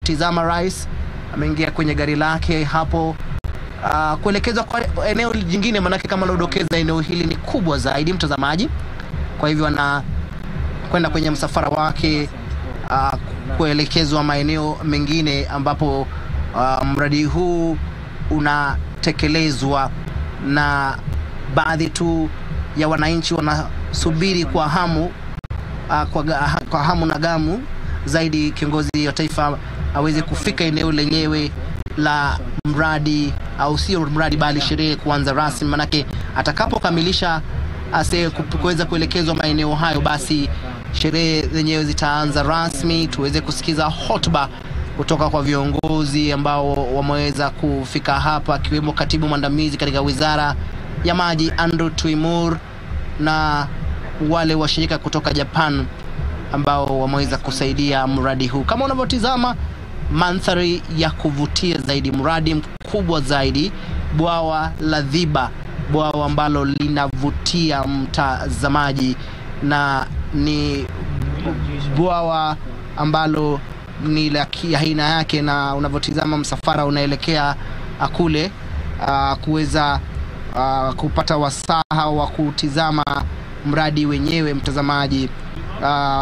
unavyotizama rais ameingia kwenye gari lake hapo uh, kuelekezwa kwa eneo jingine, manake kama lodokeza, eneo hili ni kubwa zaidi mtazamaji. Kwa hivyo ana kwenda kwenye msafara wake uh, kuelekezwa maeneo mengine ambapo uh, mradi huu unatekelezwa na baadhi tu ya wananchi wanasubiri kwa hamu uh, kwa, ga- kwa hamu na gamu zaidi kiongozi wa taifa aweze kufika eneo lenyewe la mradi au sio mradi bali sherehe kuanza rasmi, manake atakapokamilisha ase ku- kuweza kuelekezwa maeneo hayo, basi sherehe zenyewe zitaanza rasmi, tuweze kusikiza hotuba kutoka kwa viongozi ambao wameweza kufika hapa, akiwemo katibu mwandamizi katika wizara ya maji Andrew Tuimur na wale washirika kutoka Japan ambao wameweza kusaidia mradi huu. Kama unavyotizama, mandhari ya kuvutia zaidi, mradi mkubwa zaidi, bwawa la Dhiba, bwawa ambalo linavutia mtazamaji na ni bwawa ambalo ni la ki- aina yake, na unavyotizama msafara unaelekea ah, kule ah, kuweza ah, kupata wasaha wa kutizama mradi wenyewe mtazamaji. Uh,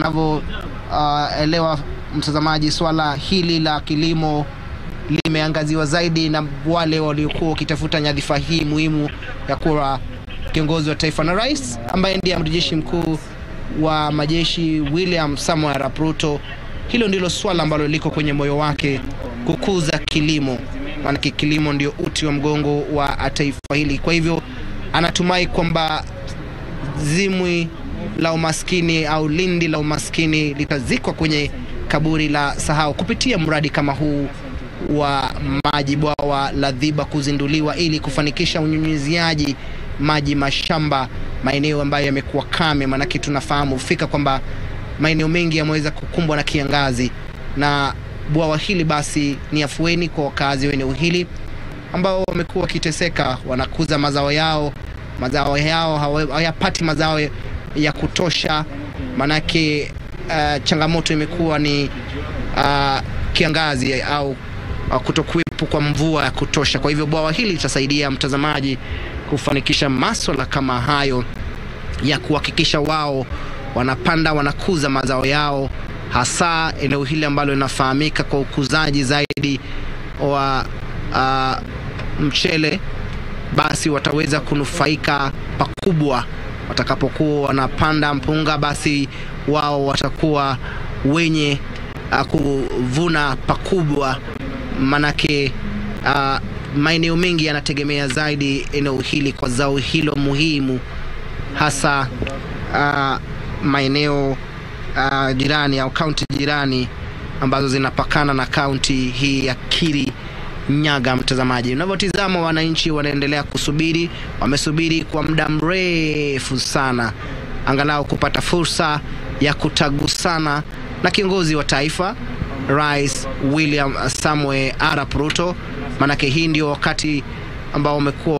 unavyoelewa mtazamaji, swala hili la kilimo limeangaziwa zaidi na wale waliokuwa wakitafuta nyadhifa hii muhimu ya kuwa kiongozi wa taifa na rais ambaye ndiye amiri jeshi mkuu wa majeshi William Samoei Arap Ruto. Hilo ndilo swala ambalo liko kwenye moyo wake, kukuza kilimo, maanake kilimo ndio uti wa mgongo wa taifa hili. Kwa hivyo anatumai kwamba zimwi la umaskini au lindi la umaskini litazikwa kwenye kaburi la sahau kupitia mradi kama huu wa maji bwawa la Dhiba kuzinduliwa ili kufanikisha unyunyiziaji maji mashamba maeneo ambayo yamekuwa kame, maanake tunafahamu fika kwamba maeneo mengi yameweza kukumbwa na kiangazi, na bwawa hili basi ni afueni kwa wakazi wa eneo hili ambao wamekuwa wakiteseka, wanakuza mazao yao, mazao yao hawa- hawayapati mazao ya kutosha, manake uh, changamoto imekuwa ni uh, kiangazi au uh, kutokuwepo kwa mvua ya kutosha. Kwa hivyo bwawa hili litasaidia mtazamaji kufanikisha maswala kama hayo ya kuhakikisha wao wanapanda wanakuza mazao yao, hasa eneo hili ambalo linafahamika kwa ukuzaji zaidi wa uh, mchele, basi wataweza kunufaika pakubwa watakapokuwa wanapanda mpunga, basi wao watakuwa wenye uh, kuvuna pakubwa, manake uh, maeneo mengi yanategemea zaidi eneo hili kwa zao hilo muhimu hasa uh, maeneo uh, jirani au kaunti jirani ambazo zinapakana na kaunti hii ya Kiri Nyaga. Mtazamaji, unavyotizama wananchi wanaendelea kusubiri, wamesubiri kwa muda mrefu sana, angalau kupata fursa ya kutagusana na kiongozi wa taifa Rais William Samoei Arap Ruto, maanake hii ndio wakati ambao wamekuwa